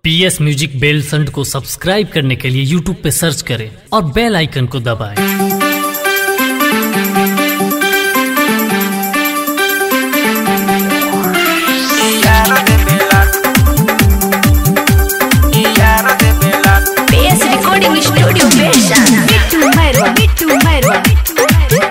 पी S music बेल संड को subscribe करने के लिए यूट्यूब पे सर्च करें और बेल आइकन को दबाएं। PS Recording Studio Version Bitu Merwa Bitu Merwa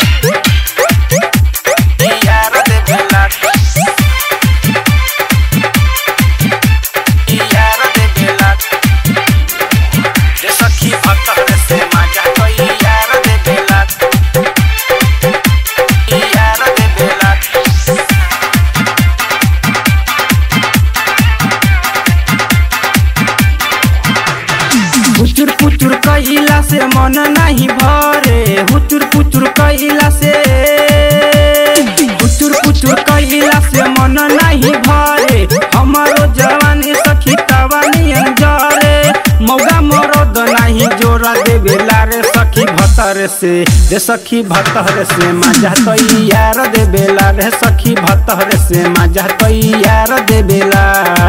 हुचुर पुचुर कैला से मन नहीं भरे हुचुर पुचुर कैला से हुचुर पुचुर कैला से मन नहीं भरे हमारो जवानी सखी तवानियन जरे मौगा मरद नहीं जोरा देवेला रे सखी भतर से रे सखी भतर से मजा तैयार देवेला रे सखी भतर से मजा तैयार देवेला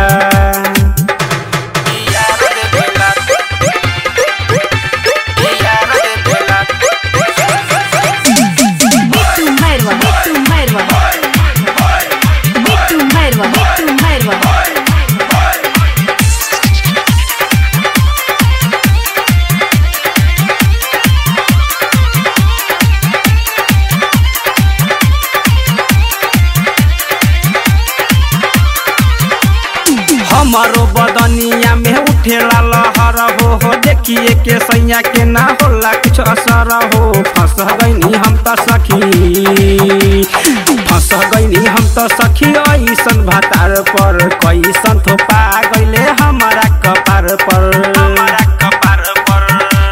Bitu Merwa Bitu Merwa Bitu Merwa Bitu Merwa हमारो बदनिया में उठेला लहर हो हो देखिए के सैया के ना होला कुछ असर हो फंस गईनी हम त सखी फंस गईनी हम त सखी ऐसन भातार पर कैसन थोपा गईले हमारा कपार पर हमारा कपार पर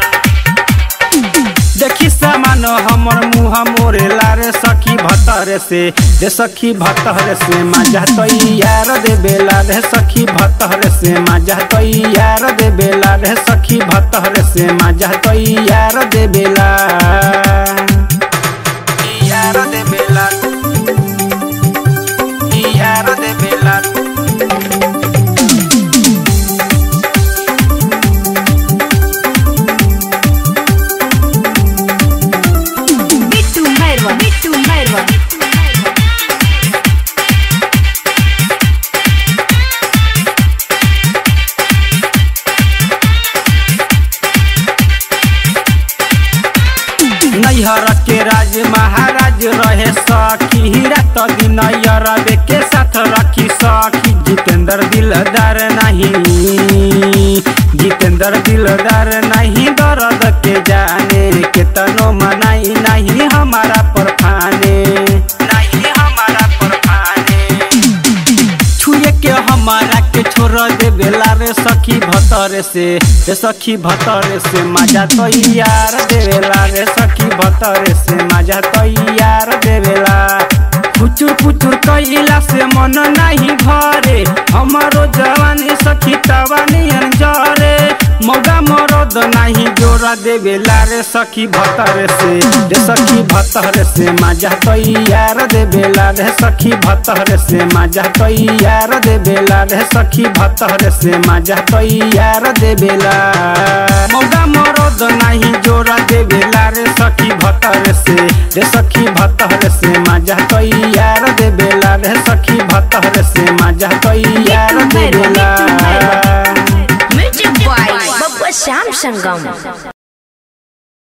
देखी सामान हमर मुँह मोरे लारे सखी भतर से रे सखी भतर से मजा तैयार दे बेला रे सखी भतर से मजा तैयार दे बेला रे सखी भतर से मजा तैयार दे बेला यार दे बेला यार दे बेला Bitu Merwa Bitu Merwa नैहर के राज महाराज रहे सखी रात दिन अरबे के साथ रखी सखी जितेंद्र दिलदार नहीं जितेंद्र दिलदार नहीं दर्द के जाने के तनो मनाई नहीं हमारा पर फाने नहीं हमारा पर फाने छुए के हमारा के छोड़ दे बेला रे सखी भतर से रे सखी भतर से मजा तैयार देवेला रे सखी भतर से मजा तैयार देवेला पुचुर पुचुर कैला से मन नहीं भरे हमारो जवानी सखी तवानियन जरे मौगा मरद नहीं जोरा देवेला रे सखी भतर से रे सखी भतर से मजा तैयार देवेला रे सखी भतर से मजा तैयार देवेला रे सखी भतर से मजा तैयार देवेला मौगा मरद नहीं जोरा देवेला रे सखी भतर से रे सखी भतर से मजा तैयार देवेला रे सखी भतर से मजा तैयार देवेला Music by Babba Sam Sangam